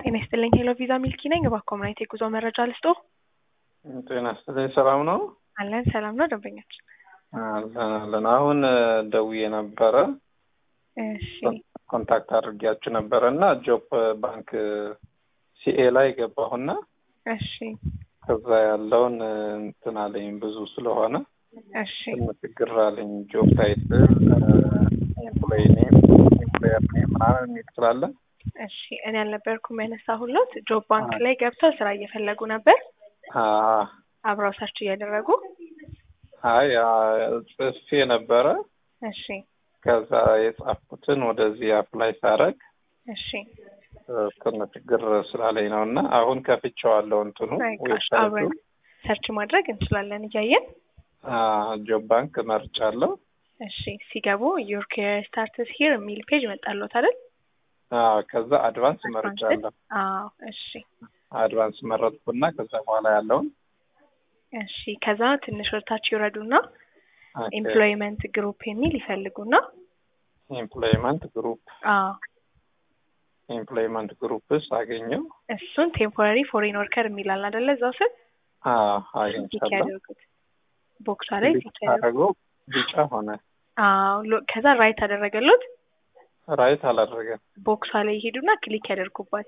ጤና ይስጥልኝ ሄሎ ቪዛ ሚልኪ ነኝ። እባክዎ ምን አይነት የጉዞ መረጃ ልስጦ? ጤና ይስጥልኝ ሰላም ነው? አለን ሰላም ነው ደንበኛችን። አለን አለን። አሁን ደውዬ ነበረ እሺ ኮንታክት አድርጊያችሁ ነበረ እና ጆብ ባንክ ሲኤ ላይ ገባሁና እሺ ከዛ ያለውን እንትን አለኝ ብዙ ስለሆነ እሺ ትንሽ ግር አለኝ። ጆብ ታይትል ኤምፕሎይ ኔም ኤምፕሎየር ኔም ምናምን የሚል ስላለ እሺ እኔ ያልነበርኩም ያነሳሁሎት ጆብ ባንክ ላይ ገብተው ስራ እየፈለጉ ነበር አ- አብረው ሰርች እያደረጉ አይ ጽፌ ነበረ። እሺ ከዛ የጻፍኩትን ወደዚህ አፕላይ ሳረግ እሺ ትንሽ ግር ስላለኝ ነው እና አሁን ከፍቼዋለሁ እንትኑ በቃ አብረን ሰርች ማድረግ እንችላለን እያየን ጆብ ባንክ መርጫለሁ። እሺ ሲገቡ ዩር ኬሪየር ስታርትስ ሂር የሚል ፔጅ መጣሎት አይደል? አዎ፣ ከዛ አድቫንስ መርጫለሁ። አዎ እሺ አድቫንስ መረጥኩና ከዛ በኋላ ያለውን እሺ ከዛ ትንሽ ወደታች ይውረዱና ኦኬ፣ ኤምፕሎይመንት ግሩፕ የሚል ይፈልጉና ኤምፕሎይመንት ግሩፕ አዎ ኤምፕሎይመንት ግሩፕስ አገኘው። እሱን ቴምፖራሪ ፎሬን ወርከር የሚላል አይደለ? እዛው ስር አዎ ቲክ አግኝቻለሁ። ያደርጉት ቦክሷ ላይ ቲክ ያደርጉት። አደረገው ቢጫ ሆነ። አዎ ሎ- ከዛ ራይት አደረገሉት። ራይት አላደረገም። ቦክሷ ላይ ይሄዱና ክሊክ ያደርጉባት።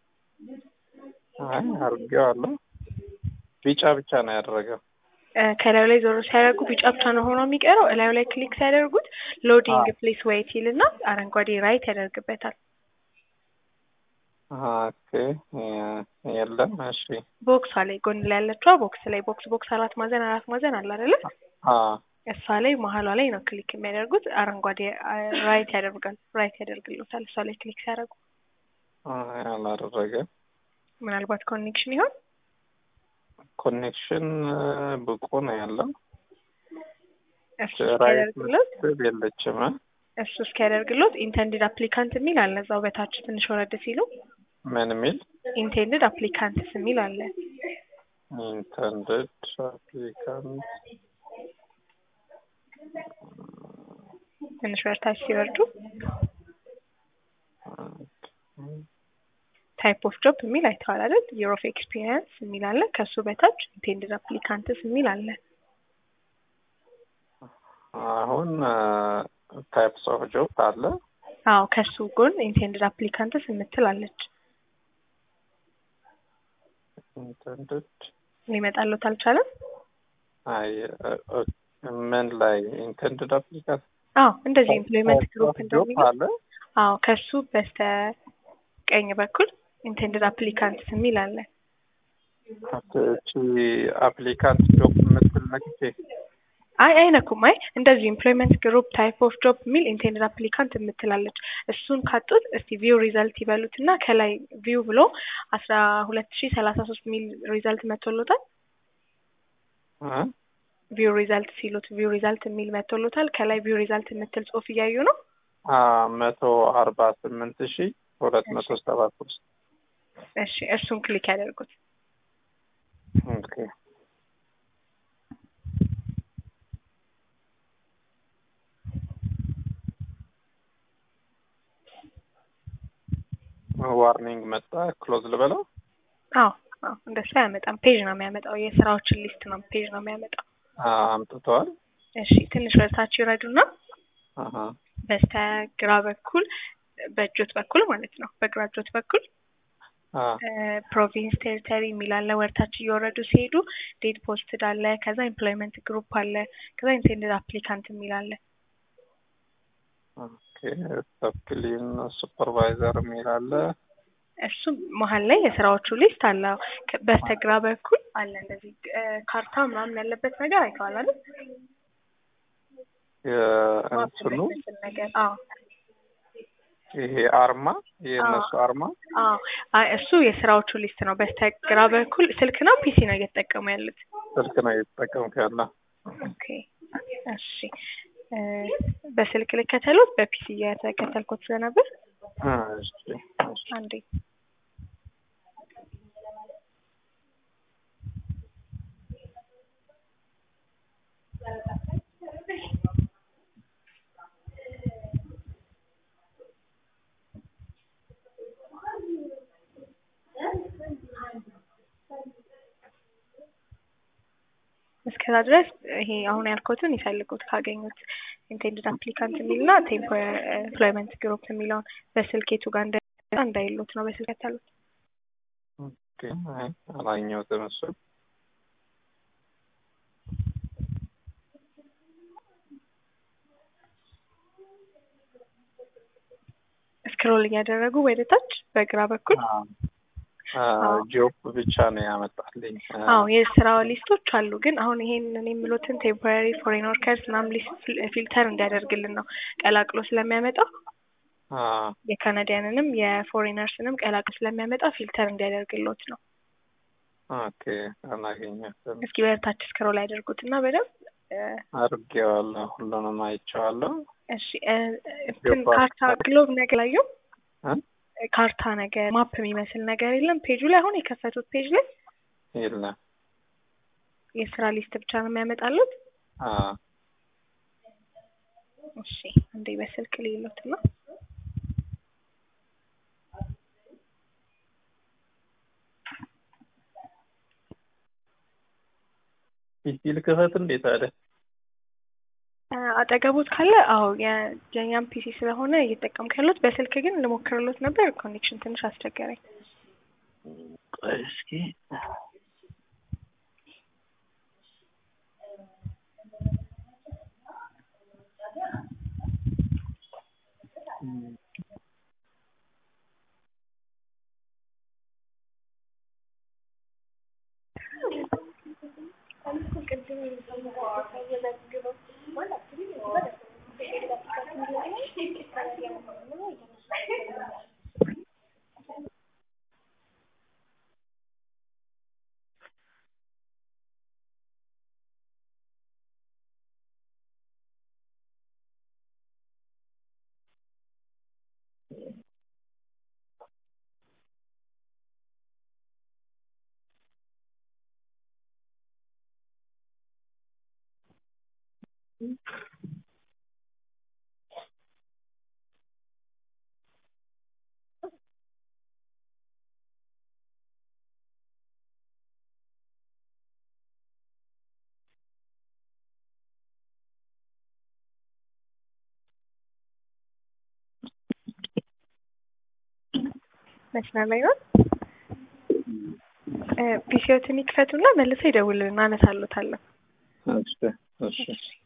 አይ አድርጌዋለሁ። ቢጫ ብቻ ነው ያደረገው። እ፣ ከላዩ ላይ ዞሮ ሲያደርጉ ቢጫ ብቻ ነው ሆኖ የሚቀረው። እላዩ ላይ ክሊክ ሲያደርጉት ሎዲንግ አዎ። ፕሌስ ዌይት ይልና አረንጓዴ ራይት ያደርግበታል። ኦኬ የለም። እሺ ቦክሷ ላይ ጎን ላይ ያለችዋ ቦክስ ላይ ቦክስ ቦክስ አራት ማዕዘን አራት ማዕዘን አለ አይደለ? አ እሷ ላይ መሀሏ ላይ ነው ክሊክ የሚያደርጉት። አረንጓዴ አ፣ ራይት ያደርጋል ራይት ያደርግልዎታል። እሷ ላይ ክሊክ ሲያደርጉ አይ አላደረገም። ምናልባት ኮኔክሽን ይሆን ኮኔክሽን ብቁ ነው ያለው። እሱ ራይት እስኪያደርግሎት ምትል የለችም። እ? እሱ እስኪያደርግሎት ኢንቴንድድ አፕሊካንት የሚል አለ እዛው በታች ትንሽ ወረድ ሲሉ ምን የሚል ኢንቴንድድ አፕሊካንትስ የሚል አለ። ኢንተንድድ አፕሊካንት ትንሽ ወደታች ሲወርዱ ታይፕ ኦፍ ጆብ የሚል አይተዋል አይደል? የር ኦፍ ኤክስፒሪየንስ የሚል አለ። ከሱ በታች ኢንቴንድድ አፕሊካንትስ የሚል አለ። አሁን ታይፕስ ኦፍ ጆብ አለ። አዎ ከሱ ጎን ኢንቴንድድ አፕሊካንትስ የምትል አለች። ኢንተንድድ ሊመጣሎት አልቻለም። አይ እ- እ- ምን ላይ ኢንተንድድ አፕሊካንት አዎ እንደዚህ ኤምፕሎይመንት ግሩፕ ጆብ እንደሚለው አለ። አዎ ከሱ በስተ ቀኝ በኩል ኢንቴንድድ አፕሊካንትስ የሚል አለ። እቺ አፕሊካንት ጆብ የምትል ነክቼ አይ አይነኩም። አይ እንደዚህ ኤምፕሎይመንት ግሩፕ ታይፕ ኦፍ ጆብ የሚል ኢንቴንድድ አፕሊካንት የምትላለች። እሱን ካጡት እስቲ ቪው ሪዛልት ይበሉት እና ከላይ ቪው ብሎ አስራ ሁለት ሺ ሰላሳ ሶስት የሚል ሪዛልት መቶሎታል። እ? ቪው ሪዛልት ሲሉት ቪው ሪዛልት የሚል መቶሎታል። ከላይ ቪው ሪዛልት የምትል ጽሁፍ እያዩ ነው። አ መቶ አርባ ስምንት ሺ ሁለት መቶ ሰባ ሶስት እሺ እሱን ክሊክ ያደርጉት። ኦኬ ዋርኒንግ መጣ። ክሎዝ ልበለው። አዎ አዎ እንደሱ አያመጣም። ፔጅ ነው የሚያመጣው። የስራዎችን ሊስት ነው ፔጅ ነው የሚያመጣው። አ አምጥተዋል። እሺ ትንሽ ወደታች ይረዱና አሀ በስተግራ በኩል በእጆት በኩል ማለት ነው በግራ እጆት በኩል አ ፕሮቪንስ ቴሪተሪ የሚል አለ። ወደታች እየወረዱ ሲሄዱ ዴት ፖስትድ አለ። ከዛ ኤምፕሎይመንት ግሩፕ አለ። ከዛ ኢንቴንድድ አፕሊካንት የሚል አለ። ኦኬ ሰፕሊን ሱፐርቫይዘር የሚል አለ። እሱ መሀል ላይ የስራዎቹ ሊስት አለ። ከ- በስተግራ በኩል አለ እንደዚህ እ፣ ካርታ ምናምን ያለበት ነገር አይተዋል አይደል? የእንትኑ የሚመስል ነገር አዎ ይሄ አርማ የእነሱ አርማ አዎ አይ እሱ የስራዎቹ ሊስት ነው። በስተግራ በኩል ስልክ ነው ፒሲ ነው እየተጠቀሙ ያሉት? ስልክ ነው እየተጠቀምኩ ያለ። ኦኬ እሺ እ፣ በስልክ ልከተሉት በፒሲ እየተከተልኩት ስለነበር አ እሺ እሺ አንዴ እስከዛ ድረስ ይሄ አሁን ያልኩትን ይፈልጉት ካገኙት ኢንቴንድድ አፕሊካንት የሚልና ቴምፖራሪ ኤምፕሎይመንት ግሩፕ የሚለውን በስልክ የቱ ጋር እንደ እንዳይሉት ነው በስልክ ያታሉት። ኦኬ አይ አላየሁትም እሱ ስክሮል እያደረጉ ወደ ታች በግራ በኩል ጆብ ብቻ ነው ያመጣልኝ። አዎ የስራ ሊስቶች አሉ። ግን አሁን ይሄን እኔ የምሎትን ቴምፖራሪ ፎሬን ወርከርስ ምናምን ሊስት ፊልተር እንዲያደርግልን ነው ቀላቅሎ ስለሚያመጣ የካናዲያንንም የፎሬነርስንም ቀላቅሎ ስለሚያመጣ ፊልተር እንዲያደርግሎት ነው። ኦኬ አላገኘሁትም። እስኪ በታች ስክሮል ያደርጉት እና በደንብ አድርጌዋለሁ፣ ሁሉንም አይቼዋለሁ። እሺ እንትን ካርታ ግሎብ ነገር ላየው ካርታ ነገር ማፕ የሚመስል ነገር የለም ፔጁ ላይ አሁን የከፈቱት ፔጅ ላይ የለም። የስራ ሊስት ብቻ ነው የሚያመጣሉት። እሺ እንዴ በስልክ ሌሎት ነው ፒሲ ልክፈት እንዴ ታዲያ? አጠገቦት ካለ አዎ የኛም ፒሲ ስለሆነ እየተጠቀምኩ ያሉት በስልክ ግን ልሞክርሎት ነበር። ኮኔክሽን ትንሽ አስቸገረኝ። ቆይ እስኪ መስመር ላይ ነው። ፒሲዎትን ይክፈቱና መልሰው ይደውሉልን፣ አነሳሎታለሁ። እሺ እሺ